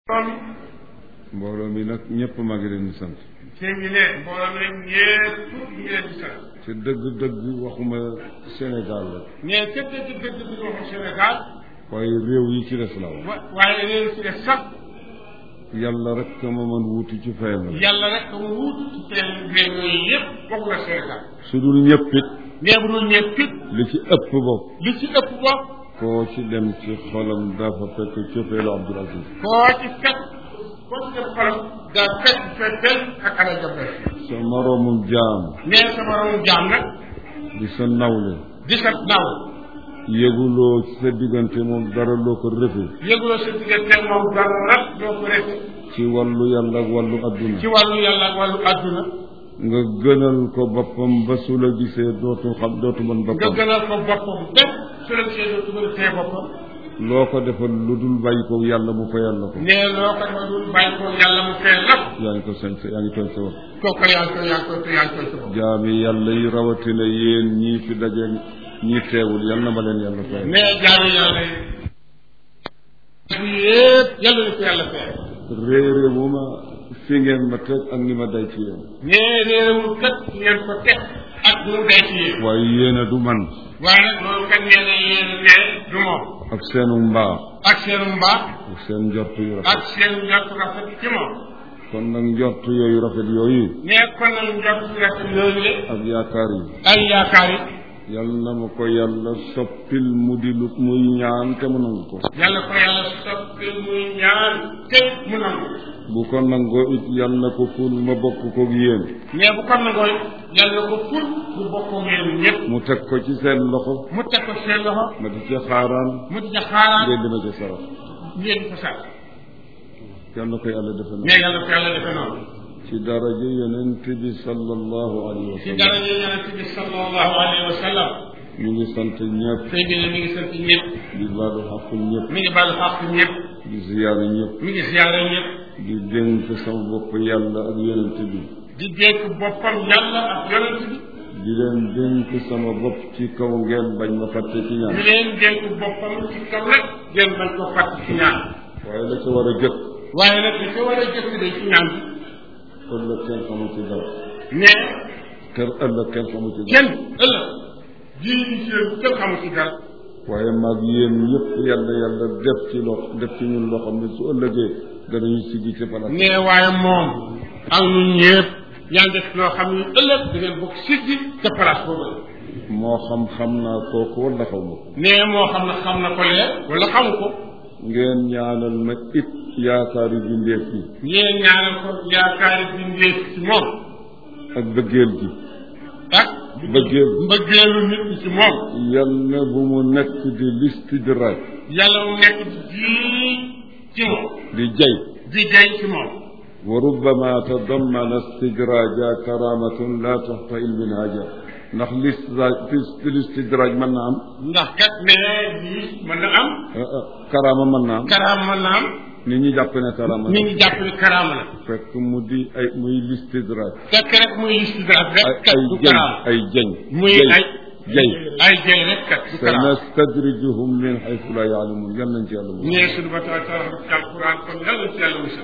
mbooloo mi nag ñëpp maa ngi leen di sant. sëñ bi ne mbooloo mi nag ñëpp ñu ngi leen di sant. te dëgg-dëgg waxuma Sénégal la. mais te dëgg dëgg bi waxu Sénégal. waaye réew yi ci des la wax. wa waaye réew si des sax. yàlla rek ma mën wuti ci fayam la. yàlla rek mu wut ci seen réew yooyu yëpp bokk na Sénégal. su dul ñëpp it. mais bu dul ñëpp it. li ci ëpp bopp. li ci ëpp bopp. koo ci dem ci xolam dafa fekk cofeelu Abdoul Aziz. koo ci fekk koo ci dem xolam. daa fekk fekkeel ak ala jabel. sa moroomum jaam. nee sa moromu jaam nag. di sa nawle. di sa naw. yëguloo ci sa diggante moom dara loo ko rëfe. yëguloo sa diggante moom dara rek loo ko refe ci wàllu yàlla ak wàllu adduna. ci wàllu yàlla ak wàllu adduna. nga gënal ko boppam ba su la gisee dootu xam dootu mën nga boppam. gënal ko boppam bépp su la gisee dootu mën a tee boppam. loo ko defal lu dul bàyyi ko yàlla mu fayal la ko. nee loo ko defal dul bàyyi ko yàlla mu fee lépp. yaa ngi ko sañ sa yaa ngi tooñ sa bopp. kooku yaa ngi koy yaa ngi koy te yaa ngi koy sa bopp. jaami yàlla yi rawatina yéen ñii fi daje ñii teewul yal na ma leen yàlla fayal. nee jaami yàlla yi. yëpp yàlla na ko yàlla fee. réere wu ma fi ngeen ma teg ak ni ma day ci yéen. nee réewul kat ngeen ko teg ak mu day ci yéen. waaye yéen a du man. waaye nag loolu kat nee na yéen ne du moom. ak seenu mbaax. ak seen mbaax. ak seen njort yu rafet. ak seen njort rafet ci moom. kon nag njort yooyu rafet yooyu. nee kon nag njort si rafet yooyu le ak yaakaar yi. ay yaakaar yi. yal na ma ko yàlla soppil mu di lu muy ñaan te mu nangu ko. yàlla ko yàlla soppi muy ñaan te mu nangu. bu ko nangoo it yal na ko ful ma bokk koog yéen. mais bu ko nangoo yàlla ko ful bu bokkoo ngeen ñëpp. mu teg ko ci seen loxo. mu teg ko seen loxo. ma di ca xaaraan. mu di ca xaaraan ngeen dina ca sarax. ngeen ko sax. yal na ko yàlla defe na. mais yàlla ko yàlla defe noonu. ci daraja yonent bi sallallahu alayhi wa ci sallam. dara ñu yonent bi sallallahu alayhi wa sallam. ñu ngi sant ñëpp. sëñ bi ne mi ngi sant ñëpp. di baalu xaq ñëpp. mi ngi baal xaq ñëpp. di ziyaare ñëpp. mi ngi siyaare ñëpp. di dénk sama bopp yàlla ak yonent bi. di dénk boppam yàlla ak yonent bi. di leen dénk sama bopp ci kaw ngeen bañ ma fàtte ci ñaan. di leen dénk boppam ci kaw rek. ngeen bañ ko fàtt ci ñaan. waaye la ca war a jëkk. waaye nag li ko war a jëkk de ci ñaan bi. ëllëg kenn xamu ci dara. mais kër ëllëg kenn xamu ci dara. kenn ëllëg jii di ci yéen kenn xamu ci dara. waaye maag yéen ñëpp yàlla yàlla def ci loo def ci ñun loo xam ne su ëllëgee danañu siggi ci palaas. mais waaye moom ak ñun ñëpp yàlla def loo xam ne ëllëg da ngeen bokk siggi ca place boobu moo xam xam naa kooku wala xaw ma ko. mais moo xam ne xam na ko lee wala xamu ko ngeen ñaanal ma it yaakaari bindeef yi ngeen ñaanal ko yaakaari bi ndéef ci moom ak bëggeel gi. ak bëggeel mbëggeelu nit ñi ci moom yal na bu mu nekk di listidraaj yàlla mu nekk di ci moom di jay di jay ci moom wa rubbama tadammana istidraaja karamatun la taxta ilminhaja ndax listidraaj listidraaj mën na am ndax kat mais lii mën na am ah, ah, karaama mën na am karaama mën na am nit ñi jàpp ne karaama nit ñi jàpp ne karaama la fekk mu di ay muy listidraaj fekk rek muy istidraat rek ay kat ay du jañ karaama ay jañ muy jay ay jay ay jay rek kat du karaama sanastadrijuhum min xaytu la yaalamun yal nañ ci yàlla mu ñee suñu ba taala taala ci alquran kon yàlla ci yàlla musal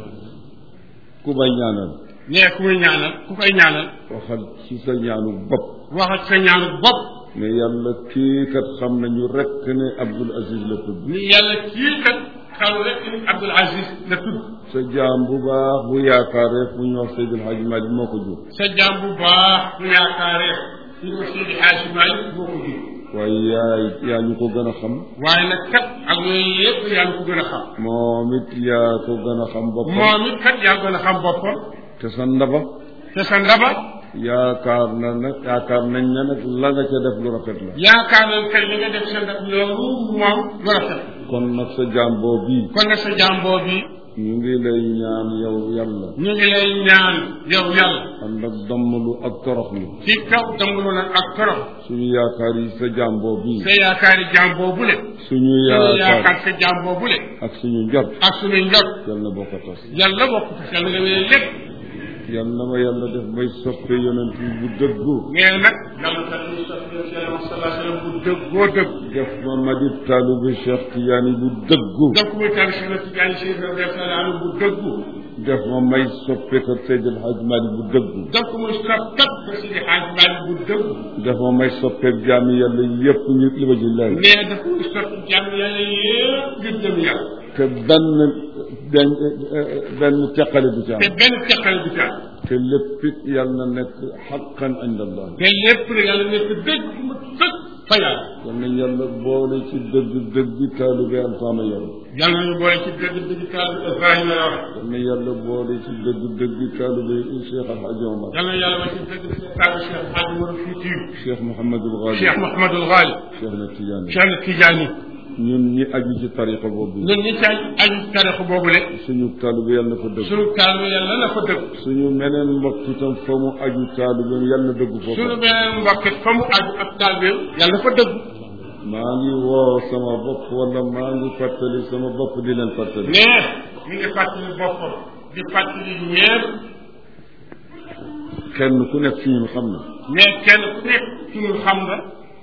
ku may ñaanal ñee ku muy ñaanal ku koy ñaanal waxal ci sa ñaanu bopp waxal sa ñaanu bopp ne yàlla kii kat xam nañu rekk ne Abdul Aziz la tudd ni yàlla kii kat xam rek ni Abdul Aziz la tudd sa jaam bu baax bu yaakaaree fu ñu wax Seydil Hadji Malick moo ko jur sa jaam bu baax bu yaakaaree ñu ko Seydi Hadji Malick moo ko jur waaye yaay yaa ñu ko gën a xam waaye nag kat ak yooyu yëpp yaa ngi ko gën a xam moom it yaa ko gën a xam boppam moom it kat yaa gën a xam boppam te sa ndaba te sa ndaba yaakaar na nag yaakaar nañ ne nag la nga ca def lu rafet la yaakaar nañ kay li nga def sa ndab loolu moom lu rafet kon nag sa jaam boo bii kon nag sa jaam boobu ñu ngi lay ñaan yow yàlla ñu ngi lay ñaan yow yàlla ànd ak dammlu ak toroxlu ci kaw damulu nag ak torox suñu yaakaar yi sa jaam boo bii sa yaakaari jaam boobule suñu suñu yaakaar yaakaar sa jaam boobule ak suñu njot ak suñu njot yal na bokk a tas yàlla bokk ko yàlla nga wéyee lépp yal na ma yàlla def may soppe yonent bi bu dëggu nee nag yàlla tax ñu sax yonent yàlla sallallahu alayhi wa sallam bu dëggoo dëgg def ma ma di taalibe Cheikh Tidiane bu dëggu def ko muy taal si yonent Tidiane Chérif radiyallahu anhu bu dëggu def ma may soppe ko Seydi El Hadj Malick bu dëggu def ko muy sopp kat ba si di xaaj Maalik bu dëggu def ma may soppe jaami yàlla yépp ñu li ma ji laaj nee daf ko muy sopp jàmm yàlla yëpp ngir jëm yàlla te benn benn benn teqale du ci am te benn teqal bi ca te lépp it yàlla na nekk xaqan inda allah te lépp rek yàlla nekk dëgg mu sëkk fa yàlla yal na yàlla boole ci dëgg dëgg taalibe Alfaama Yoro yàlla nañu boole ci dëgg dëgg taal Ibrahima la wax yal na yàlla boole ci dëgg dëgg taalibe Cheikh Al Hadj Omar yàlla na yàlla ma ci dëgg dëgg taal Cheikh Hadji Mor Fuuti Cheikh Mouhamadul Ghali Cheikh Mouhamadul Ghali Cheikh na Tidiane Cheikh Tidiane ñun ñi aju ci tariqa boobu ñun ñi ci aju tarix boobu le suñu taalibe yàlla na fa dëgg suñu taal yàlla na fa dëgg suñu meneen mbokk itam fa mu aju taalibe yàlla na dëgg foofu suñu beneen mbokk it fa mu aju ak taal bi yàlla na fa dëgg maa ngi woo sama bopp wala maa ngi fàttali sama bopp di leen fàttali mais mi ngi fàttali boppam di fàttali ñeent kenn ku nekk ci ñun xam na mais kenn ku nekk suñu xam nga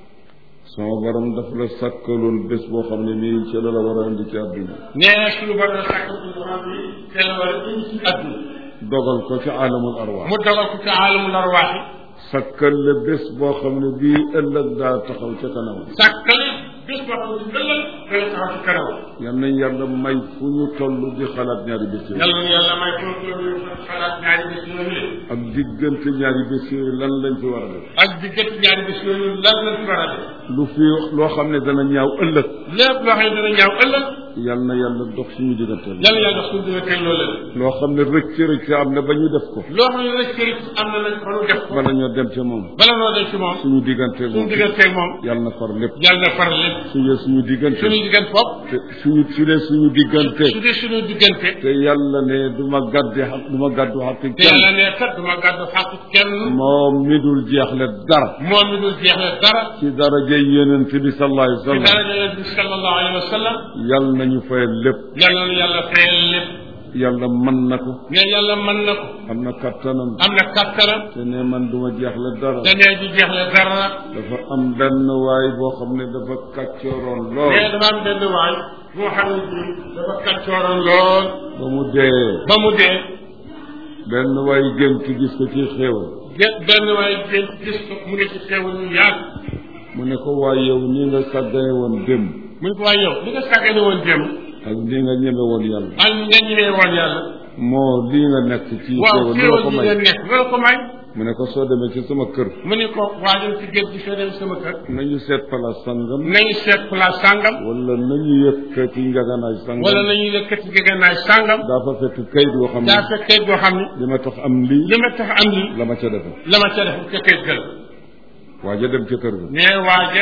sama borom daf la sàkkaloon bés boo xam ne nii ci la la war a indi ci àdduna nee suñu borom sàkk suñu xam ni te la war a indi ci àdduna dogal ko ci aalamul arwaax mu dogal ko ci aalamul arwaax yi sàkkal la bés boo xam ne bii ëllëg daa taxaw ca kanam sàkkale bés boo xam ne ëllëg dana taxaw ci kanam yal nañ yàlla may fu ñu toll di xalaat ñaari bés yooyu yàlla na yàlla may foofu ñu xalaat ñaari bés yooyu ak diggante ñaari bés yooyu lan lañ fi war a def ak diggante ñaari bés yooyu lan lañ ci war a def lu fi loo xam ne dana ñaaw ëllëg lépp loo xam ne dana ñaaw ëllëg yal na yàlla dox suñu diggante yàlla yàlla dox suñu diggante loolu la loo xam ne rëcc rëcc am na ba ñu def ko loo xam ne rek kërit am na nag ba nu def ko bala ñoo dem ca moom bala noo dem ci moom suñu diggante suñu moom digganteeg moom yàlla na far lépp yàlla na faral lépp suñu suñu diggante suñu diggante foofu te suñu su dee suñu diggante su dee suñu diggante te yàlla ne du ma gàddi xaq du ma gàddu xaq te kenn yàlla ne kat duma gàddu xàq kenn moom mi dul jeexle dara moom mi dul jeexle dara ci daraja yonent bi sallallahu alayhi wa ci sallam daraja yonent bi sallallahu alayhi wa sallam yàlla nañu fayal lépp yàlla na yàlla fayal lépp yàlla mën na ko mais yàlla mën na ko am na kattanam am na kattanam te ne man du ma jeexle dara te nee di jeexle dara dafa am benn waay boo xam ne dafa kàccooroon lool mais dafa am benn waay boo xam ne bii dafa kàccooroon lool ba mu dee ba mu dee benn waay gént gis ko ci xéewal ge- benn waay gën gis ko mu ne ci xeewal ñu yaatu mu ne ko waay yow nii nga sàggane woon démb mu ne ko waaye yow li nga sàggane woon démb ak nii nga ñeme woon yàlla ak nga ñemee woon yàlla moo lii nga nekk ci waaw xéewal lu la xéewal ko yi may nga nekk nga ko may mu ne ko soo demee ci sama kër mu ne ko waajal ci géej gi soo dem sama kër nañu seet place sangam nañu seet place sàngam wala nañu yëkkati njaganaay sangam wala nañu yëkkati gegenaay sàngam daa fa fekk kayit boo xam ne daa fekk kayit boo xam ne li ma tax am lii li ma tax am lii la ma ca defe la ma ca def ca kayit ga la waaja dem ca kër ga mais waaje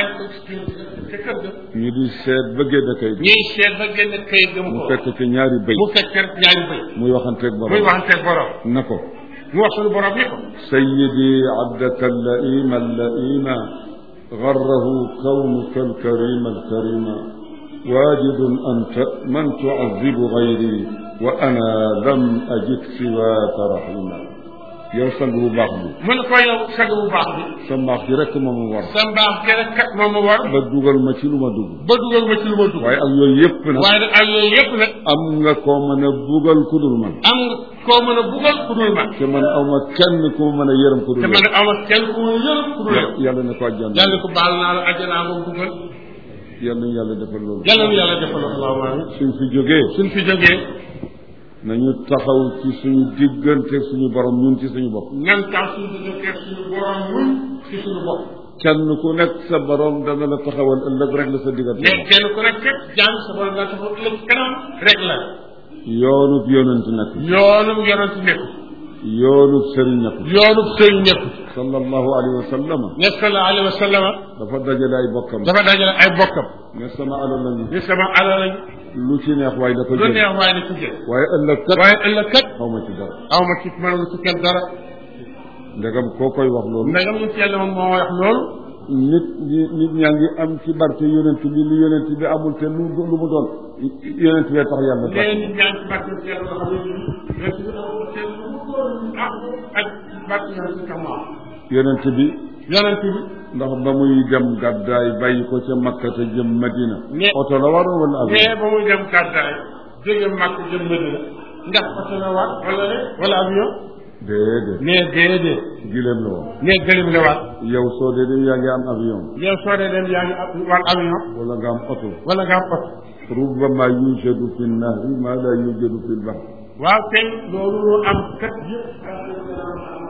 ca kër ga ñu di seet ba génn kayit ñuy seet ba génn kayit ga mu mu ko fekk ci ñaari bëy mu fekk rek ñaari bëy muy waxanteeg muy borom waxanteeg borom na ko mu wax suñu borom ni ko سيدي عبدك اللئيم اللئيم غره كونك الكريم الكريم واجد أنت من تعذب غيري وأنا لم أجد سواك رحيما yow sang bu baax bi mu ne ko yow sag bu baax bi sa mbaax gi rek ma mu war sa mbaax gi rek kat moom ma war ba dugal ma ci lu ma dugg ba dugal ma ci lu ma dugg waaye ak yooyu yëpp nag waaye nag ak yooyu yëpp nag am nga koo mën a bugal ku dul man am nga koo mën a bugal ku dul man te man aw ma kenn ku ma mën a yërëm ku dul te man nag ama kenn ku ma yërëm ku dul yow yàlla na ko àjjana yàlla ko baal naa la àjjanaa moom bugal yàlla na yàlla defal loolu yàlla nu yàlla defal allahumma amin suñ fi jógee suñ fi jógee nañu taxaw ci suñu diggante suñu borom ñun ci suñu bopp nan tax suñu diggante suñu borom mun ci suñu bopp kenn ku nekk sa borom dana la taxawal ëllëg rek la sa diggante mais kenn ku nekk kat jàng sa borom nga taxaw ëllëg kanam rek la yoonub yonent nekk yoonum yonent nekku yoonub sëriñ nekk yoonub sëriñ nekku sallallahu alayhi wa sallam ne sallallahu alayhi wa sallam dafa dajale ay bokkam dafa dajale ay bokkam ne sama alal lañu ni sama alal lañ lu ci neex waaye da ko lu jël neex waaye ni ci jël waaye ëllëg kat waaye ëllëg kat xaw ma ci dara aw ma ci mënalu ci kenn dara ndegam koo koy wax loolu ndegam ñu ci yàlla moom moo wax loolu nit ñi nit ñaa ngi am ci barke yonent bi lu yonent bi amul te lu lu mu doon yonent bee tax yàlla tax léegi nit ñaa ngi ci barke ci yàlla nga xam ne nii yonent bi amul kenn lu mu doon ah ak barke yonent ka maam yonent bi yonent bi ndax ba muy dem gàddaay bàyyi ko ca Makka te jëm Madina Ne- oto la waroon wala avion mais ba muy dem gàddaay jóge Makka jëm Medina ndax oto la waat wala ne wala avion déedéet ne déedéet gileem la woon ne gëlim la waat yow soo dee dem yaa ngi am avion yow soo dee dem yaa ngi am war avion wala nga am oto wala nga am oto rubbama yujadu fi nahri ma la yujadu fi lbahr waaw tey loolu lu am kat yëpp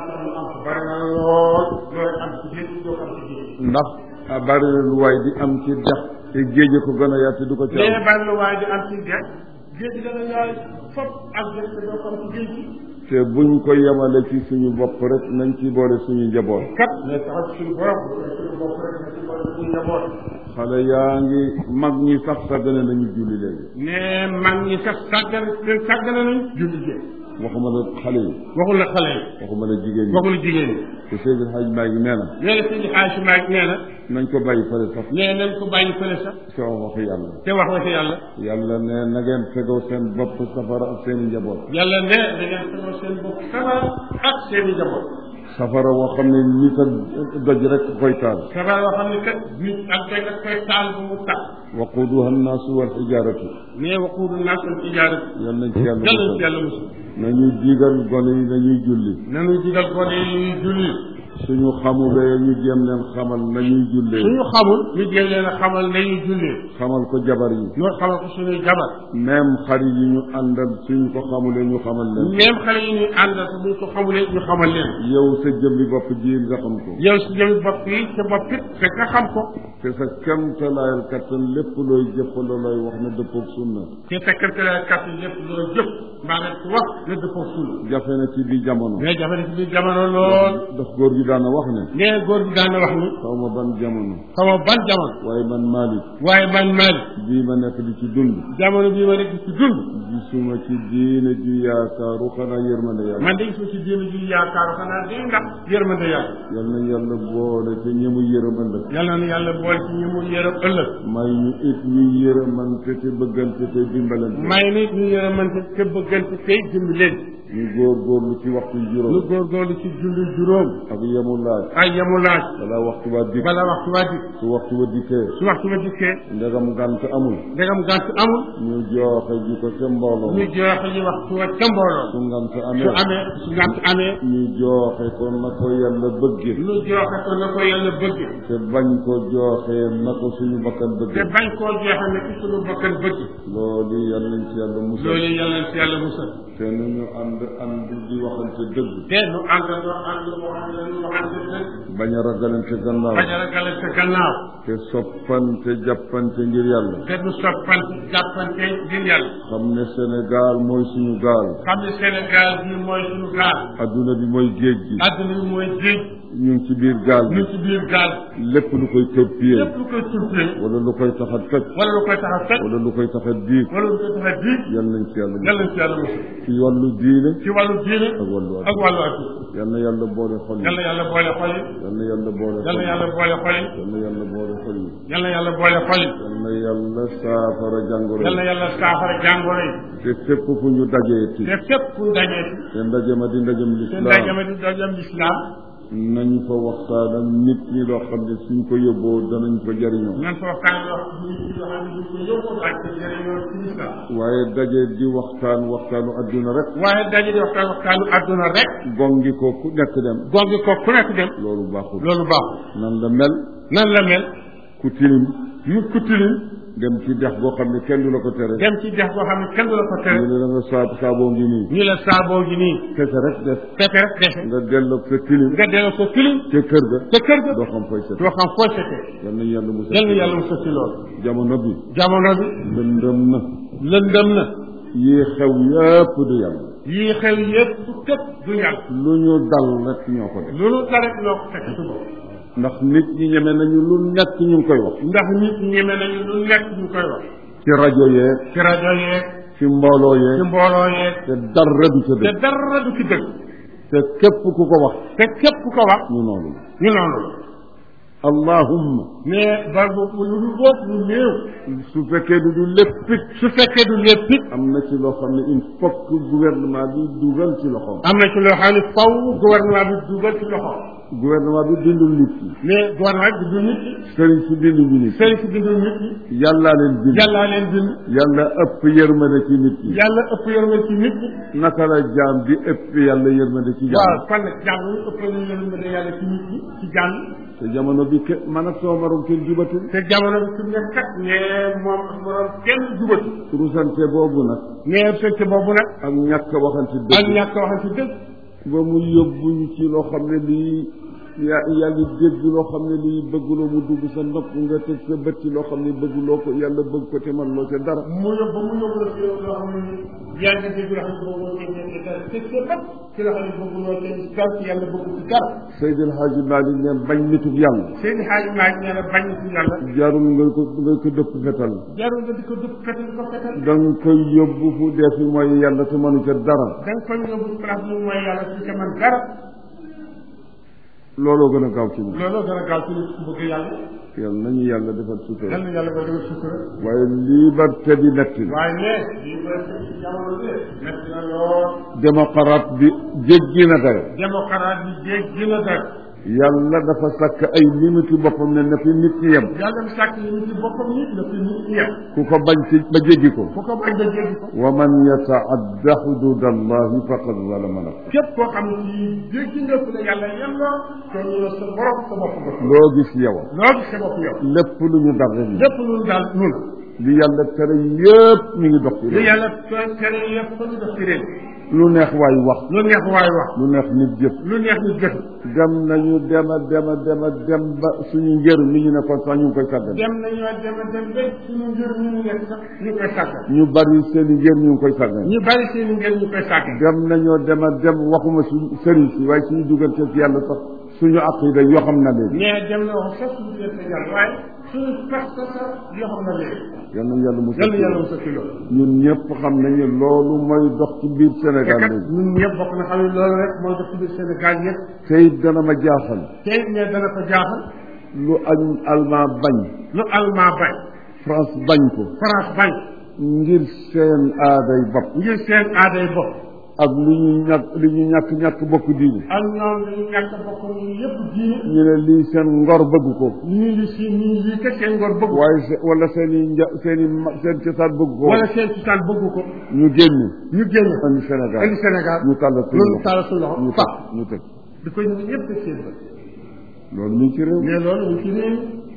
am bari na lool looy am ci géej doo ko am ci géej ndax a bari na lu waay di am ci dex te géej ko gën a yaatu du ko ci mais am bari na waaye di am ci géej géej dana yaay fop ak géej te doo ko am ci géej gi te buñ ko yemale ci suñu bopp rek nañ ci boole suñu njaboot kat mais taxaw ci suñu borom suñu bopp rek na ci boole suñu njaboot xale yaa ngi mag ñi sax sàggane nañu julli léegi ne mag ñi sax sàggan leen sàggane nañ julli géej waxuma la xale yi waxul la xale yi waxuma la jigéen ñi waxul la jigéen ñi te Seydi Hadj Maalik nee na nee na sëñ Xaaji Maalik nee na nañ ko bàyyi fële sax nee nañ ko bàyyi fële sax ci wax waxu yàlla te wax la ci yàlla yàlla ne na ngeen fegoo seen bopp safara ak seen i njaboot yàlla ne da ngeen fegal seen bopp sabar ak seen i njaboot safara woo xam ne nit ak doj rek koy taal sabar yoo xam ne kat nit ak dégg nga koy taal bu mu tax waquduha annaasu wal xijaaratu mais waquudu naas al ijaara yal nañ ci yàlla yàlla ci musal yàlla musul nañuy digal gone yi nañuy julli nañu digal gone yi julli suñu xamulee ñu jéem leen xamal nañuy jullee suñu xamul ñu jéem leen a xamal nañu jullee xamal ko jabar yi ñoo xamal ko suñuy jabar même xarit yi ñu àndal suñu ko xamulee ñu xamal leen même xale yi ñuy àndal te buñ ko xamulee ñu xamal leen yow sa jëmbi bopp ji nga xam ko yow si jëmi bopp yi sa bopp it fekk nga xam ko te sa kemtalaayal kattan lépp looy jëf la looy wax na dëppoog sunna te fekkante la kat lépp loo jëf mbaa nga ci wax na dëppoo suul jafe na ci bi jamono mais jafe na ci biir jamono lool ndax góor gi daana wax ne nee góor gi daan na wax ni xaw ma ban jamono xama ban jamono waaye man Malick waaye man Malick bii ma nekk di ci dund jamono bii ma nekk ci dund gisuma ci diine ji yaakaaru xanaa yërmande yàlla man de gisuma ci diine ji yaakaaru xanaa day ndax yërmande yàlla yal na yàlla boole te ñemu yërëm ëllëg yàlla na yàlla boole ci ñi mu yërëm ëllëg may ñu it ñu yërëmante te bëggante te dimbalante may nit ñu yërëmante te bëggante tey dimbi leen ñu góorgóorlu ci waxtu lu juróom góorgóorlu ci julli juróom ak yemu laaj ay yamu laaj balaa waxtu ba dikk bala waxtu waa di su waxtu ba dikkee su waxtu ba dikkee ndegam gànt amul ndegam gànt amul ñu jooxe ji ko ca mbooloo ñu joxe ñu waxtu wa ca mbooloo su ngant su amee amee su gànt amee ñu jooxe ko na ko yàlla bëgge lu joxe ko na ko yàlla bëgg te bañ ko jooxee na ko suñu bakkan te bëgge bañ koo joxe ne ci suñu bakkan bëgg loolu yal nañ ci yàlla musal loolu yàlla na ci yàlla musal te nu ñu ànd ànd di waxante dëgg te nu àndandoo ànd boo xam ne ñu waxante dëgg bañ a ragalante gannaaw bañ a ragale sa gannaaw te soppante jàppante ngir yàlla te du soppante jàppante ngir yàlla xam ne Sénégal mooy suñu gaal xam ne Sénégal bi mooy suñu gaal adduna bi mooy géej gi àdduna bi mooy géej ñu ngi ci biir gaal ñu bi ci biir gaal lépp lu koy torpiller lépp lu koy turpee wala lu koy tax a toj wala lu koy tax a fekk wala lu koy tax a diig wala lu koy tax a diig yal nañ ci yàlla yàlla musal na ci yàlla musal ci wàllu diine ci wàllu diine ak wàllu ak adduna wàllu adduna yal na yàlla boole xol yi yàlla yàlla boole xol yi yal na yàlla boole xol yàlla yi yàlla boole xol yi yal na yàlla boole xol yi yàlla yàlla boole xol yi yal na yàlla saafara jàngoro yàlla yi yàlla saafara jàngoro yi te fépp fu ñu dajee ci te fépp fu dajee te ndaje ma di ndajem te lislaam ndajame di dajam lislaam nañu fa waxtaan ak nit ñi loo xam ne suñ ko yóbboo danañ ko jariñoo nan fa waxtaan wax nit ñi yoo xam ne ñu ko yóbbu ak te jëriñoo ci lislaam waaye daje di waxtaan waxtaanu adduna rek waaye daje di waxtaan waxtaanu adduna rek gongi ko ku nekk dem gongi ko ku nekk dem loolu baaxul loolu baaxul nan la mel nan la mel ku tilim mu ku tilim dem ci dex boo xam ne kenn du la ko tere dem ci dex boo xam ne kenn du la ko tere ñu ne la nga saab saaboo ngi nii ñu la saaboo gi nii kese rek def fekke rek defe nga delloog sa tilim nga delloo ko tilim ca kër ga te kër ga doo xam fooy set doo xam foo setee yal nañu yàlla musal yal na yàlla mu sësi loolu jamono bi jamono bi lëndëm na lëndëm na yii xew yëpp du yàlla yii xew yëpp képp du yàlla lu ñu dal rek ñoo ko def loolu dara ñoo ko fekk su bopp ndax nit ñi ñeme nañu lu nekk ñu ngi koy wax ndax nit ñeme nañu lu nekk ñu koy wax ci rajo yeeg ci rajo yeeg ci mbooloo ci yeeg mbooloo yeeg te dara du ca te dëgg dara du ci dëgg te képp ku ko wax te képp ku ko wax ñu noonu la ñu noonu la allahumma mais bar boobu lu dul boobu lu néew su fekkee du du lépp it su fekkee du lépp it am na ci loo xam ne il faut que gouvernement bi dugal ci loxoom am na ci loo xam ne faw gouvernement bi dugal ci loxo gouvernement bi bindul nit ki mais gouvernement bi du nit ñi sëriñ si binduñu nit sëriñ si bindul nit ñi yàllaa leen bind yàllaa leen bind yàlla ëpp yërmande ci nit ki yàlla ëpp yërmande ci nit ñi naka la jaam di ëpp yàlla yërmande ci jaam waaw kon nag jàmm yi ëpp nañu yërmande yàlla ci nit ñi ci jàmm te jamono bi ke man ak sama morom kenn jubatul te jamono bi su nekk kat ne moom ak morom kenn jubatu rusante boobu nag mais fekk boobu nag ak ñàkk waxante ak dëgg ñàkk waxante dëgg ba mu yóbbuñu ci loo xam ne lii yaa yaa ngi dégg loo xam ne lii bëgguloo mu dugg sa nopp nga teg sa bët ci loo xam ne bëgguloo ko yàlla bëgg ko te man loo ca dara mu yóbbu ba mu yóbbu la ci yow loo xam ne yaa ngi dégg loo xam ne boobu moo ci dara te sa bët ci loo xam ne bëgg loo ci dara ci yàlla bëgg ci dara Seydi El Hadji Malick ne bañ nitub yàlla seen xaaj maa ngi nee na bañ ci yàlla jarul nga ko nga ko dëpp fetal jarul nga di ko dëpp fetal ko fetal da nga koy yóbbu fu dee fi mooy yàlla te mënu ca dara da nga koy yóbbu place mu mooy yàlla ci ca man dara looloo gën a gaaw ci ñun looloo gën a gaaw ci nit ku bëgg yàlla yàlla nañu yàlla defal sutura yal na yàlla ba dama sukkura waaye liberté bi netti na waaye ne lii ba ci jamono bi metti na lool démocrate bi jéggi na dayo démocrate bi jéeg gën a dara yàlla dafa sàkk ay limite boppam ne na fi nit ñi yem yàlla dem sàkk yi ci boppam nit na fi nit yem ku ko bañ ci ba jéggi ko fu ko bañ ba jéggi ko wa man yataadda xudud allahi faqad zalama nafsa képp koo xam ne ci jéggi nga fu la yàlla yelloo te ñu la sa borom sa bopp nga loo gis yow loo gis sa bopp yow lépp lu ñu dar rek lépp lu daal nun li yàlla tere yëpp mi ngi dox ci li réew yàlla tooy tere yëpp fa ñu def ci réew lu neex waay wax lu neex waay wax lu neex nit jëf lu neex ñu jëf dem nañu dema dema dema dem ba suñu njër mi ñu ne kon sax ñu ngi koy sàggan dem nañoo dem a dem ba suñu njër ñu ñu nekk sax ñu koy sàggal ñu bari seen i njër ñu ngi koy sàggan ñu bari seen ngeen ñu koy sàggal dem nañoo dema dem waxuma suñu sëriñ si waaye suñu duggante ci yàlla sax suñu aqida yoo xam na leen mais dem na wax sax suñu jëf sa yàlla waaye suñu pas sa sa yoo xam na léegi yal nañu yàlla musal yàlla yàlla mu sa kilo ñun ñëpp xam nañu loolu mooy dox ci biir te Sénégal kat léegi ñun ñëpp bokk na xam ne loolu rek moo def ci biir Sénégal yëpp te it dana ma jaaxal tey mais dana ko jaaxal lu añ allemand bañ lu allemand bañ France bañ ko France bañ ngir seen aaday bopp ngir seen aaday bopp ak li ñu ñàkk li ñu ñàkk ñàkk bokk diine ak ñoom dañu ñàkk bokk ñu yëpp diine ñu ne lii seen ngor bëgg ko ñii li si ñii lii kat seen ngor bëgg ko waaye se wala seen i nja seen i ma seen cosaan bëgg ko wala seen cosaan bëgg ko ñu génn ñu génn andi Sénégal indi Sénégal ñu tàllal suñu loolu loxo taal suñu loxo ñu fa tëj ñu tëj di ko ñu ñëpp teg seen bët loolu ñu ngi ci réew mais loolu ñu ci réew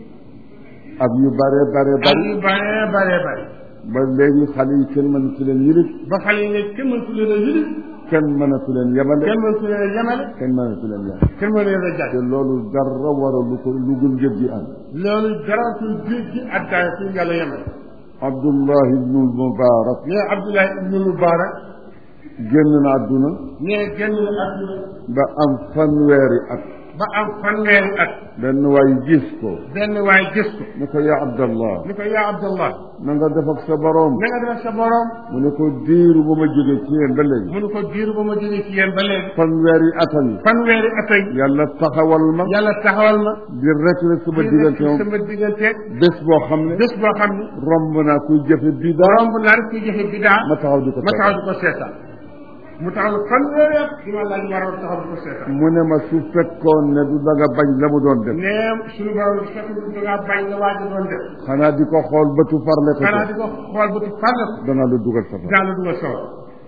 ak yu bare bare ak bari yu bare bare bare ba léegi xale yi kenn mënatu leen yilif ba xale yi ne kenn mënatu leen a yëli kenn mënatu leen yemale kenn mënatu leen a yemale kenn mënatu leen yemale kenn mënatu leen a jaay te loolu dara waralu ko lu gën njëg gi am loolu jaraatul géej gi addaay fu yàlla yemale Abdullah ibnu Mubarak mais Abdoulaye ibnu Mubarak génn na àdduna mais génn na àdduna ba am fanweeri at ba am fanweeri at benn waay gis ko benn waay gis ko ne ko yaa Abdallah ni ko yaa Abdallah na nga def ak sa borom na nga def sa borom mu ne ko diiru ba ma jóge ci yéen ba léegi mu ne ko diir ba ma jógee ci yéen ba léegi fanweeri atam yi fanweeri at ak yàlla taxawal ma yàlla taxawal ma di rek la sama diggante moom sama diggante bés boo xam ne bés boo xam ne romb naa kuy jëfe bidaa romb naa rek kuy joxe bidaa ma taxaw di ko ma taxaw seetaan di ko seetaan mu taxaw fanweeri at di ma laaj waroon taxaw di ko seetaan mu ne ma su fekkoon ne du danga bañ la mu doon def ne suñu borom di fekk da ngaa bañ la waaj doon def xanaa di ko xool bëtu farle ko xanaa ca di ko xool ba tu farle ko dana la dugal safara daal la dugal sawar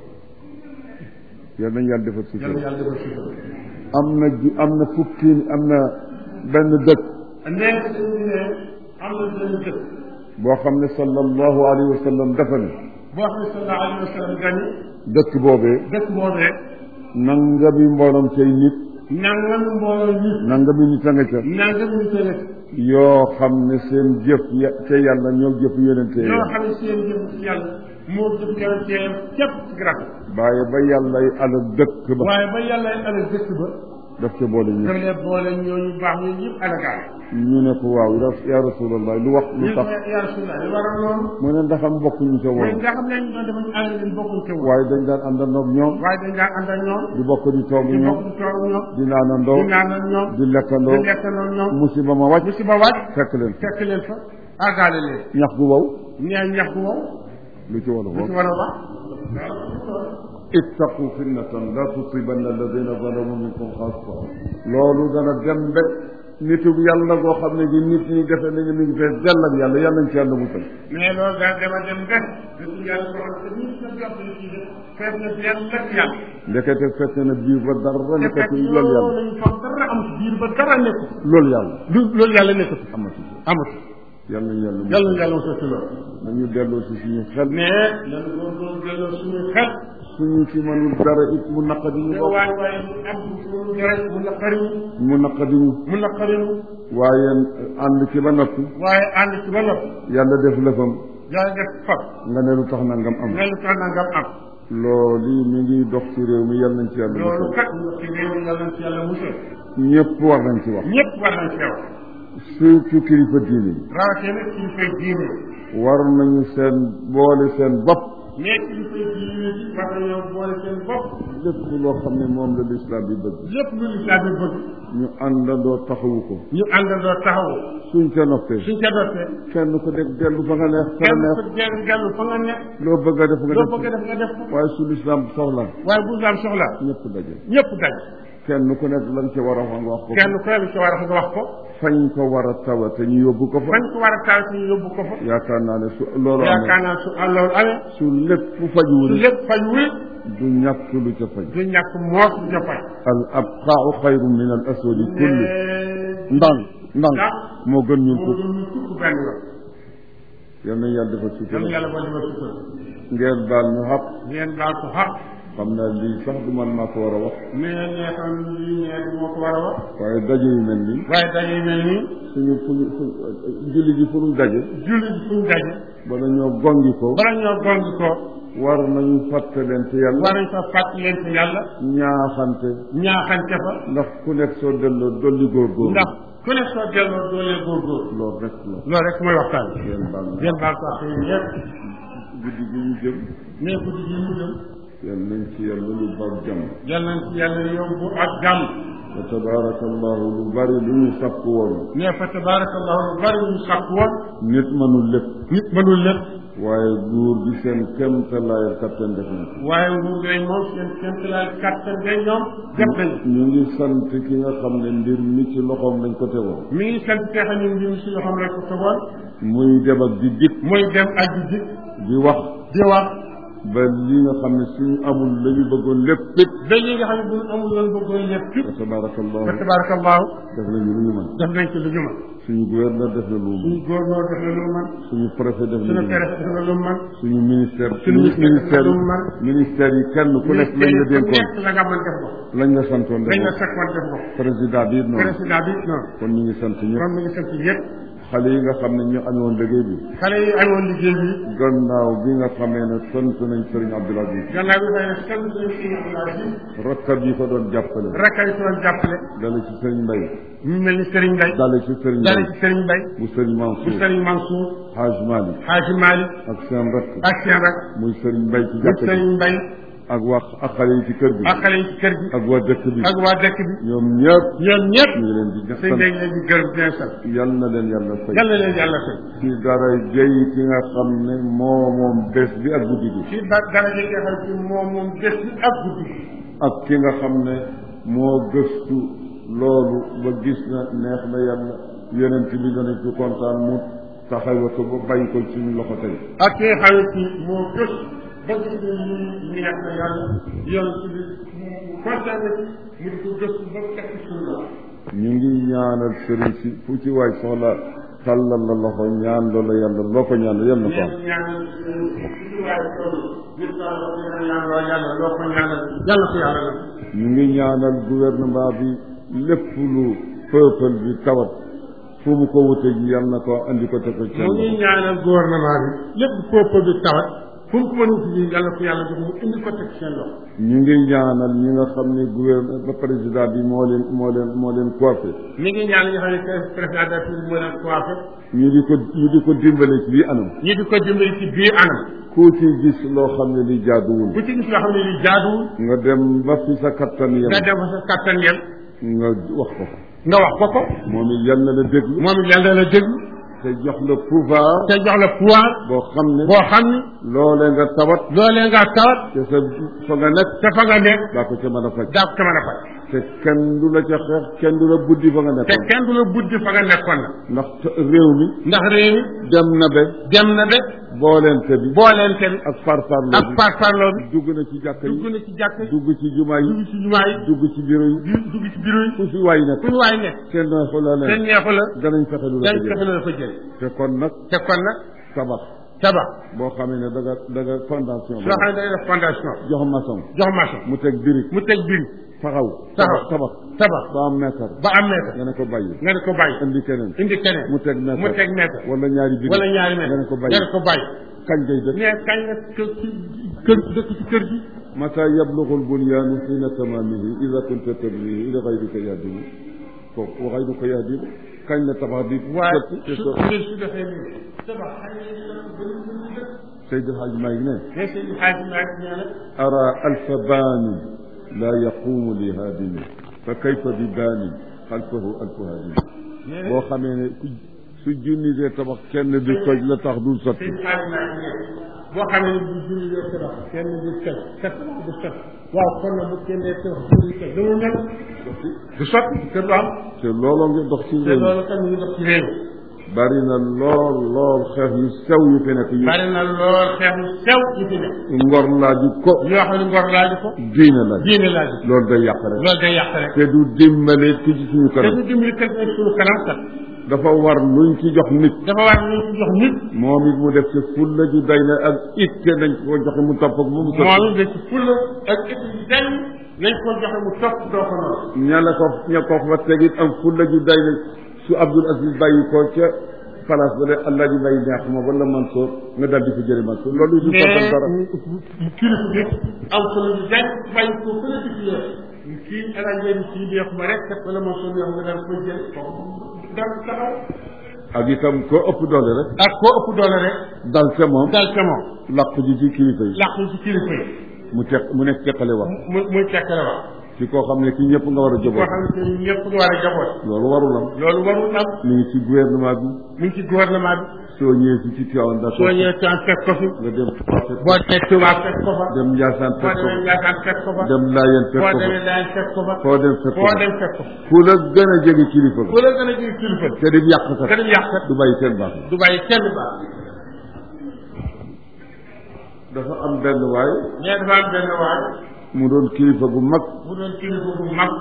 yal nañ yàlla defal yàlla sutura yàlla defal sutura am na ju am na fukki am na benn dëkk nee suñu ne am na benn dëkk boo xam ne sallallahu alayhi wa sallam dafa ne boo xam ne sallallahu alayhi wa sallam gani dëkk boobee dëkk boobee nangami mbooloom cay nit nangam mbooloo nit nangami nit a nga ca nangam ñu tënk yoo xam ne seen jëf ya ca yàlla ñoo jëf yonente ñoo ya xam ne seen jëf ci yàlla moo jëf yonenteem képp ci garab bàyyi ba yàlla ay alal dëkk ba waaye ba yàlla alal dëkk ba daf ca boole ñu daf leen boole ñooñu baax ñooñu yëpp alagaale ñu ne ko waaw ya ya rasulallah lu wax lu ñu tax ko yaa Rasulullah li waral loolu mu ne ndax am bokk ñu ca mooy woon nga xam ne ñu doon defañ ànd leen bokkuñ ca woon waaye dañ daan àndandoo ak ñoom waaye dañ daan ànd ak ñoom di bokk di toog di ñoom bokk di toog ñoom di naanandoo di naan ak ñoom di lekkandoo di lekkandoo ñoom musiba ma wàcc musiba wàcc fekk leen fekk leen fa àggaale leen ñax gu wow ñee ñax bu wow lu ci wolof lu wax ci war a wax ittaqu fitnatan la tusibanna alladina zalamu minkum xaassa loolu dana dem ba nitug yàlla goo xam ne gi nit ñi defe nañu mi ngi fees dell ak yàlla yàlla nañ ci yàlla musal mais loolu daal dama dem rek nit yàlla ko xam ne ñun ñëpp jàpp nañ ci de fees na yàlla ak yàlla ndekete fekk na biir ba dara te nekk fekk ci loolu yàlla lañu foog dara am ci biir ba dara nekku loolu yàlla du loolu yàlla nekku fi amatu ci amatu yàlla nañu yàlla yàlla musal na yàlla mosoo ci loolu nañu delloo si suñu xel mais lan góorgóorlu delloo suñu xel suñu ci mënul dara it mu naqadi ñu te bopp waaye waaye am suñu dara mu naqariñu mu naqadi ñu mu naqariñu waaye ànd ci ba noppi waaye ànd ci ba noppi yàlla def lëfam yàlla def fab nga ne lu tax nangam am nga lu tax na nga am loolu mi ngi dox ci réew mi yàlla nañ ci yàlla loolu musal kat ñu ci réew mi yàlla na ci yàlla musal ñëpp war nañ ci wax ñëpp war nañ ci yow surtout kilifa diine yi rawatina nag kilifay diine war nañu seen boole seen bopp mais kilifay diine ci war nañoo boole seen bopp lépp loo xam ne moom la lislaam bi bëgg lépp lu lislaam bi bëgg ñu àndandoo taxawu ko ñu àndandoo taxaw suñ ca noppee suñ ca dootee kenn ku nekk dellu fa nga neex fa kenn nga ku neex dellu dellu fa nga nekk loo bëgg a def nga loo def bëgg a def nga def ko waaye su lislaam soxla waaye bu lislaam soxla ñëpp daje ñëpp daj kenn ku nekk lañ ca war a wax nga wax ko kenn ku ne ci war a nga wax ko fañ ko war a tawa te ñu yóbbu ko fa fañ ko war a taal ci ñu yóbbu ko fa yaakaar naa ne su loolu yaakaar amee naa su loolu amee su lépp fajuwul su lépp faj wul du ñàkk lu ca faj du ñàkk moos du ca faj al abqaau xayru min al aswadi kulli ndànk ndànk ndax moo gën ñun moo fukk gën ñu tukk benn yoon yal nañ yàlla defal yàlla sutura yàlla boo defal sutura ngeen baal ñu xaq ngeen daal ko xaq xam naa lii sax du man maa ko war a wax mais nee xam lii nee du moo ko war a wax waaye daje yu mel nii waaye daje yu mel nii suñu fuñu fu julli ji fu ñu daje julli bi fuñ daje bala ñoo gongi ko bala ñoo gong ko war nañu fàttalente yàlla war nañ fa fàttali leen ci yàlla ñaaxante ñaaxante fa ndax ku nekk soo delloo dolli góorgóorlu ndax ku ne soo delloo doolee góorgóor loolu rek la loolu rek mooy waxtaan bi ngeen baal na ngeen baal ko ak yéen yëpp guddi gi ñu jëm mais guddi gi mu jëm yal nañ ci yàlla lu baax jàmm yal nañ ci yàlla yóbbu ak jàmm wa tabaraka allahu lu bari lu ñu sàkk woon mais fa tabaarakallahu lu bari ñu sàkk woon nit mënul lépp nit mënul lépp waaye nguur gi seen kéemtalaayal kattan def nañ ko waaye nguur ngay moom seen kéemtalaay kàttan ngay ñoom def nañu ñu ngi sant ki nga xam ne mbir mi ci loxoom lañ ko tegoon mi ngi sant teexa ñun mbir mi si loxoom rek ko tegoon muy dem ak di dikk muy dem ak di dikk di wax di wax ba li nga xam ne suñu amul la ñu bëggoon lépp it ba li nga xam ne bu ñu amul loolu bëggoon lépp wa tabarakallahu fa tabaarakallahu def nañu lu ñu mën def nañ ci lu ñu mën suñu gouverneur def na lu mu mën suñu gouverneur def na lu mu mën suñu préfet def na suñu lu mu mën préfet def na lu mu mën suñu ministère suñu ministère ministère def na lu mu mën ministère yi kenn ku nekk lañ la ku dénkoon nekk la nga mën def ko lañ la santoon def lañ la ko sakkoon def ko président bi it noonu président bi noonu kon ñu ngi sant ñëpp kon mi ngi sant yëpp xale yi nga xam ne ñu amoon liggéey bi xale yi amoon liggéey bi gannaaw bi nga xamee ne sant nañ Serigne Abdoul Aziz gannaaw bi xëy na sant nañ si Abdoulaye rakkab yi ko doon jàppale rakkay si doon jàppale dale ci Serigne Mbaye ñu mel ni Serigne Mbaye dale ci Serigne dale Mbaye ci Serigne Mbaye bu Serigne bu Mansour Serigne Mansour Haj Malick Hadji Malick ak seen rakk ak seen rak muy Serigne Mbaye ci bu jàkka ji Serigne Mbaye ak wax ak xale yi ci kër gi ak xale yi ci kër gi ak waa dëkk bi ak waa dëkk bi ñoom ñëpp ñoom ñëpp ñu ngi leen di sëñ sant bi leen di gërëm di leen sant yal na leen yàlla fay yàlla leen yàlla fay ci dara jëy ki nga xam ne moo moom bés bi ak guddi gi ci ba dara ji nga xam ci moom moom bés bi ak guddi gi ak ki nga xam ne moo gëstu loolu ba gis na neex na yàlla yonent bi dana ci kontaan mu taxawa ko ba bàyyi ko suñu loxo tey ak ki nga xam ne ci moo gës ba gis ne lii neex na yàlla yoon ci bi mu kontaan na ci mu di ko gëstu ba teg ci suñu loxo ñu ngi ñaanal sëriñ si fu ci waay soxla tàllal la loxo ñaan loola yàlla loo ko ñaan yàlla na ko am ñaan ñaanal ci waaye tool gis naa loo ko ñaan loo yàlla loo ko ñaanal yàlla ko yàlla la ñu ngi ñaanal gouvernement bi lépp lu peuple bi tawat fu mu ko wute ji yàlla na ko andi ko te ko mu ngi ñaanal gouvernement bi lépp peuple bi tawat fu mu ko mën a wuti ji yàlla ko yàlla jox mu indi ko teg seen loxo ñu ngi ñaanal ñi nga xam ne gouverneur ba président bi moo leen moo leen moo leen coiffé mi ngi ñaan ñi xam ne président de la République moo leen coiffé ñu di ko ñu di ko dimbale ci bii anam ñi di ko dimbali ci biir anam ku ci gis loo xam ne li jaaduwul bu ci gis loo xam ne li jaaduwul nga dem ba fi sa kattan yem nga dem fa sa kattan yem nga wax ko ko nga wax ko ko moom it yal na la déglu moom it yàlla la déglu te jox la pouvoir te jox la pouvoir boo xam ne boo xam ni loolee nga tawat loolee nga tawat te sa fa nga nekk te fa nga nekk daa ko ca mën a faj daa ko mën a faj te kenn du la ca xeex kenn du la buddi fa nga te nekkoon kenn du la buddi fa nga nekkoon na ndax te- réew mi ndax réew mi dem na be dem na de booleente bi booleente bi ak farfarlo ak bi parparloo bi dugg na ci jàkka dugg yi na ci jàkk yi dugg ci jumaa dugg yi ci jumaa yi dugg ci bureau yi di- dugg ci bureau yi fu fi waay nekk fu ñu waay nekk kenn neexu la te leen neexu la danañ fexe lu la dañ ko fexe jël la dafa jël te kon nag te kon nag tabax tabax boo xamee ne da nga da nga fondation soo xam ne da ngay def fondation jox maçon jox maçon mu teg birig mu teg biir taxaw Taxaw. tabax tabax ba am mètre ba am mètre nga ne ko bàyyi nga ne ko bàyyi indi keneen indi keneen mu teg mètre mu teg mètre wala ñaari birig wala ñaari mètre nga ne ko nga bàyyi ne ko bàyyi kañ ngay dëkk mais kañ nga kër ci kër dëkk ci kër gi mata yablugu lbunyaanu xiina tamaamihi ida kunta tabnihi ila gayrika yahdimu foofu wa gayruka yahdimu kañ la tabax di waaye sotti te su so su su defee nii tabax xëy na dina ko bëri bëri dëkk Seydi El Hadji Malick ne mais seen i xaaj maa ngi nee na ara alfa baanin laa yaqumu li haadimi fa kayfa bi baanin xalfahu alfu haadimi nee na boo xamee ne ku su junni dee tabax kenn du toj la tax dul sotti seen xaaj maa ngi nee boo xam ne bu julli dee tabax kenn du toj te tabax du sot waaw kon nag bu kenn dee tabax julli toj lu mu mel du sot te du am te looloo ngi dox ci te réew mi loolu kan ñu dox ci réew bari na lool lool xeex yu sew yu fi nekk yu bari na lool xeex yu sew yu fi nekk ngor laaju ko yoo xam ne ngor laaju ko diine laaj diine laaju ko loolu day yàq rek loolu day yàq rek te du dimbale ki ci suñu te kanam du dimbali kat ak suñu kanam kat dafa war luñ ci jox nit dafa war ñu ci jox nit moom it mu def ci fulla ju day na ak itte nañ ko joxe mu topp ak mu mu sotti moom da ci fulla ak état bi dañ nañ ko joxe mu topp doo ko noonu ña la ko ña ko fa tegit am fulla ju day na su Abdul Aziz bàyyi ko ca place ba de allah ji bàyyi neex ma wala Mansour nga dal di ko jëri Mansour loolu du soppal dara mais kilifa bi am solo bi dañ bàyyi ko fële di fi yor kii alal ngeen kii neex ma rek kat wala moom soo neex nga daan ko jël kooku dal taxaw ak itam ko ëpp doole rek ak koo ëpp doole rek dal ca moom dal ca moom làqu ji ci kilifa yi làqu ci kilifa yi mu teq mu nekk teqale wax mu muy tekkale wax ci koo xam ne kii ñëpp nga war a koo joboo xam ne ni ñëpp nga war a jaboot loolu warul am loolu warul am mi ngi ci gouvernement bi mu ngi ci gouvernement bi soo ñëwee si ci Tivaouane d'accord soo ñëwee Tiwaawan fekk ko fi nga dem Touba fekk ko boo demee Tuubaa fekk ko fa dem Ndiassane boo fekk ko demee Ndiassane fekk ko fa dem Laayeen fekk boo ko demee Daan fekk ko fa foo dem fekk ko foo dem fekk ko fu la gën a jege kilifa bu la gën a jël kilifa te di yàq te kat dem yàq kat du bàyyi seen baax du bàyyi kenn baax dafa am benn waay mais dafa am benn waay mu doon kilifa gu mag bu doon kilifa bu mag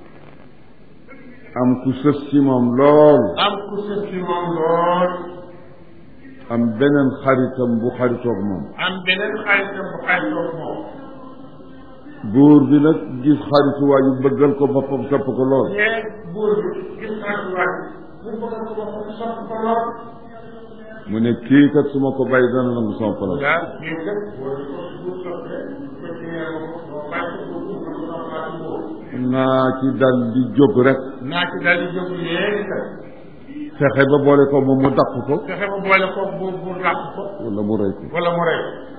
am ku sës ci moom lool am ku sës ci moom lool am beneen xaritam bu xaritoog moom am beneen xaritam bu xaritoog moom buur bi nag gis xaritu waa yu bëggal ko boppam sopp ko lool mais buur bi gis xaritu waay mu bëgg ko boppam sopp ko lool mu ne kii kat su ma ko bàyyi dana nangu sama place waaw kii kat buur bi ko buur soppee ko ci nee ma ko boo bàyyi ko buur ko ko soppaa buur naa ci dal di jóg rek naa ci daal di jóg léegi kat fexe ba boole ko moom mu dàq ko fexe ba boole ko buur buur làq ko wala mu rey ko wala mu rey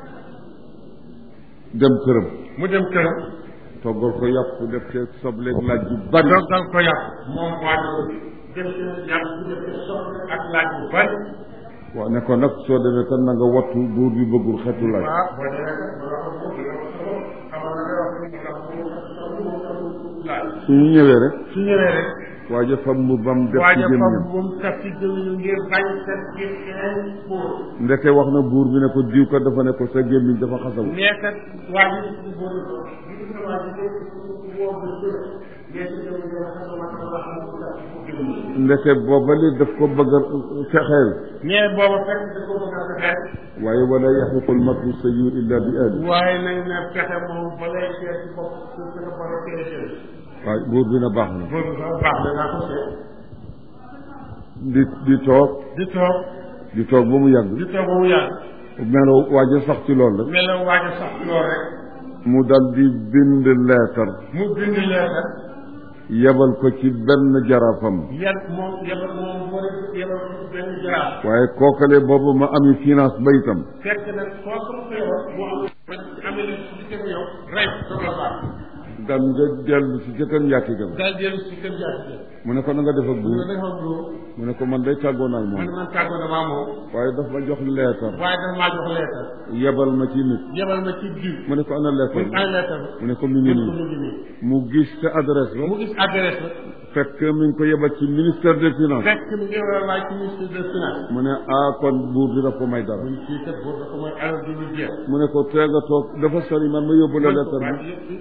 dem këram mu dem këram toggal ko yàpp def ci sobleeg laaj yu bari doggal ko yàpp moom waa def ci yàpp bu def ci soble ak laaj bu bari waaw ne ko nag soo demee kan na nga wattu buur bi bëggul xetu laaj waaw boo demee kat ba wax ko dina ko solo xamal na nga wax ko ndax bu laaj su ñu ñëwee rek su ñëwee rek waa ja fam mu bam def ci waaja fam gémmiñam bu mu taf ci gémmiñu ngir bañ sa gi xeeñ buur ndeke wax na buur bi ne ko diw kat dafa ne ko sa gémmiñ dafa xasaw mais kat waa ji ci buur ko bu ko waa ji ko woo bu ko mais ci gémmiñ dafa xasaw ma tax wax mu taf ci gémmiñ ndeke booba li daf ko bëgg a fexeel mais booba fekk da ko bëgg a fexeel waaye wala yaxiqul makru sayyi'u illa bi ahli waaye nañ ne fexe moom ba lay seet ci bopp su fexe ba la teel a teel waaye buur bi na baax na boobu sax baax na naa ko seet di di toog di toog di toog ba mu yàgg di toog ba mu yàgg melo waaja sax ci loolu rek melaw waaj a sax lool rek mu dal di bind leetar mu bind leetar yebal ko ci benn jarafam yan moom yebal moom moo def yebal ko benn jaraaf waaye kookale boobu ma ami finance ba itam fekk nag soo ko ko yebal mu am amee li si diggante yow rey ko la baax gan nga dellu si ca kër njaatigam daal dellu si kër jaati mu ne ko na nga def ak mu buur ne dafa loolu mu ne ko man day tàggoo naa ak man moom man tàggoo damaa moom waaye daf ma jox leetar waaye dafa maa jox leetar yebal ma ci nit yebal ma ci diw mu ne ko ana leetar muy bi ay leetar mu ne ko mi ngi mu nii ngi nii mu gis te adresse ba mu gis adresse la fekk mi ngi ko yebal ci ministère des finances fekk mi ngi war a laaj ci ministre des finances mu ne ah kon buur bi daf ko may dara mun kii kat boobu dafa mooy alal du lu jeex mu ne ko tee nga toog dafa sori man ma yóbbu la leetar bi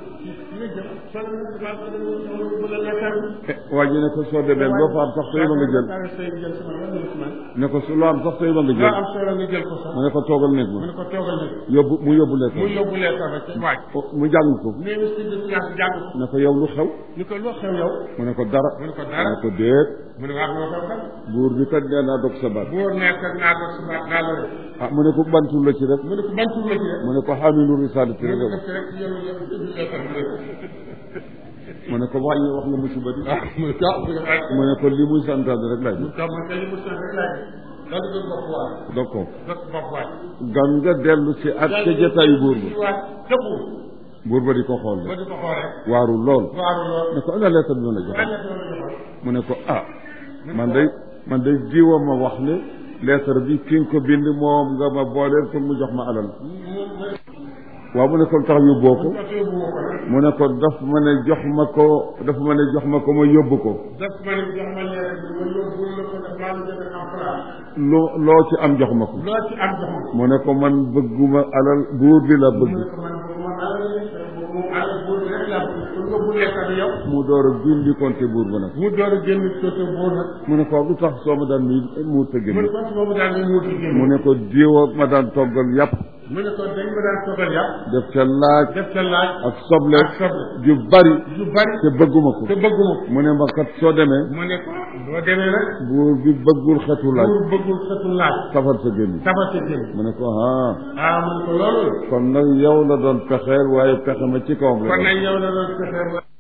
waa ji ne ko soo demee loo fa am sax sooy ba nga jël ne ko su loo am sax sooy ba nga loo jël am solo nga jël ko sax mu ne ko toogal nekk mu ma ne ko toogal na yóbbu mu yóbbu mu leetar yóbbu leetar rek ci waaj mu jàng ko ministre des finances jàng ko ne ko yow lu xew ñu ko loo xew yow mu ne ko dara mu ne ko mu dara ne ko déet mu ne waa loo xew kat buur bi kat nee naa dog sa baat buur nekk naa ko suba naa la rek ah mu ne ko bantul la ci rek mu ne ko ban tur la ci rek mu ne ko xaamilu risalati mu rek ne ko rek yow yow indi leetar bi mu ne ko wàññi wax nga musiba di ah mu ne ko mu ne ko li muy santaane rek laaj mu ko man kay li mu sant rek laaj daal di doon bopp waay dog ko dog bopp waay gan nga dellu si ak ca jataayu buur ba waay dëpp buur ba di ko xool ba di ko xool rek waaru lool waaru lool ne ko ana lettre bi ma la lan joxe la doon joxoon mu ne ko ah man day man day diwa ma wax ne lettre bi ki nga ko bind moom nga ma booleel pour mu jox ma alal waaw mu ne ko lu tax yóbboo ko mu ne ko daf ma ne jox ma ko daf ma ne jox ma ko ma yóbbu ko daf ma ne jox ma leer bi ma yóbbu la ko daf maa la jënd am place loo loo ci am jox ma ko loo ci am jox ma mu ne ko man bëgguma alal buur bi la bëgg mu ne ko man boobu man alal la moom alal buur bi rek laa bëgg kon yóbbu leetar bi yow mu door a gindi compte buur ba nag mu door a génn côté buur nag mu ne ko lu tax soo ma daan nuyu mu tëgg mu ne ni ko si boobu daal ne muuti génn mu ne ko diwa ma daan toggal yàpp mu ne ko dañ ma daan toggal yàpp def ca laaj def ca laaj ak soble ak soble ju bari yu bari te bëgguma ko te bëgguma ko mu ne ma kat soo demee mu ne ko boo demee nag buur bi bëggul xetu laaj buur bëggul xetu laaj safar sa génn tafa sa génn mu ne ko ah ah mu ne ko loolu kon nag yow la doon pexeel waaye pexe ma ci kawam la kon doon. nag yow la doon fexe